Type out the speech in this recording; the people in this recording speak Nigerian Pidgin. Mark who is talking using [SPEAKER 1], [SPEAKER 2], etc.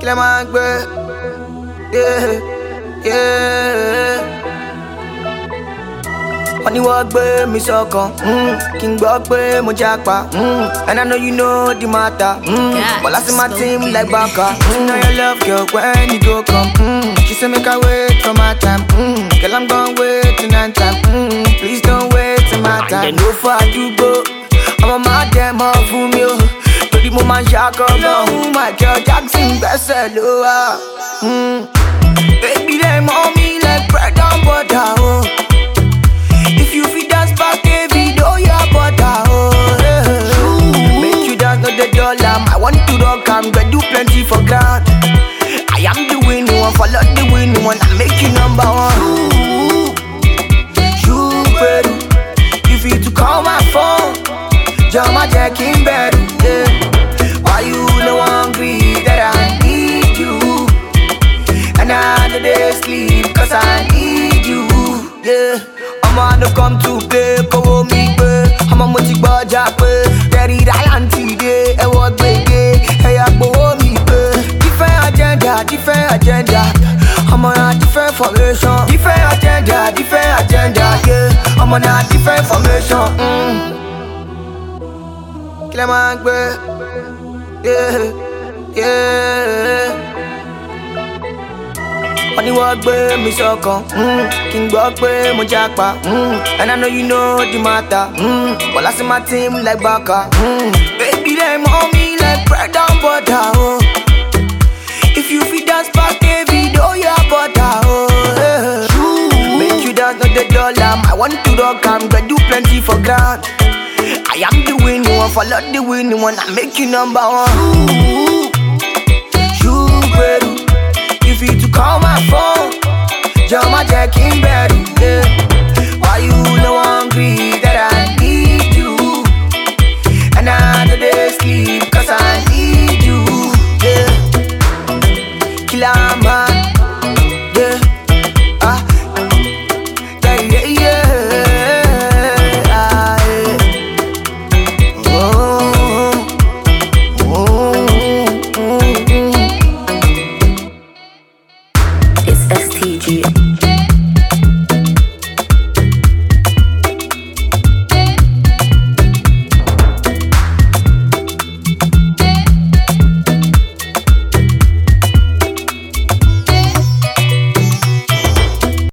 [SPEAKER 1] kí lẹ máa ń gbé. Yeah, yeah. wọ́n ní wọ́n gbé mi sọ́kàn mm, kí n gbọ́ pé mo jápa mm, and I know you know the matter. Mm,
[SPEAKER 2] God,
[SPEAKER 1] but last my
[SPEAKER 2] slow
[SPEAKER 1] team
[SPEAKER 2] down.
[SPEAKER 1] like baka. Mm, know your love, girl, when you go come. Mm, she say make I wait for my time. Mm, girl, I'm gonna wait till nine time. Mm, please don't wait till my time. And then no for àdúgbò, ọmọ máa dẹ̀ mọ́ fún mi o. Torí mo máa ń ṣàkọ́ lọ́hùn, Michael Jackson gbẹ́sẹ̀ ló wà. Mm, baby, they mommy like bread and butter, oh. If you fit dance back a video, your butter, oh yeah. Make you dance not the dollar. I want to rock and but do plenty for ground. I am the winning one, follow the winning one, I make you number one. You, better, you fit to call my phone. Jama Jack in bed, yeah. Why you no hungry that I need you? And I know they sleep cause I need you, yeah. I'm on the come to play, kówó mi gbé. Ọmọ mo ti gbọ́jà pé Terry Ryan ti dé, ẹ̀wọ̀n gbèdé, ẹ̀yà gbowó mi gbé. Different agenda, different agenda. Ọmọ na different formation. Different agenda, different agenda, yeah. Ọmọ na different formation. Mm. Kí lẹ máa ń gbé? Yeah, yeah wọ́n ní wọ́n gbé mi sọ́kàn mm, kí n gbọ́ pé mo jápa mm, and I know you know the matter mm, but last my team like baka mm, baby they mommy like bread and butter oh. if you fit dance back a video your butter oh, yeah. make you dance not the dollar I want to rock am but do plenty for ground I am the winning one follow the winning one I make you number one. You better you fit to call my phone. Jama Jack in bed, yeah.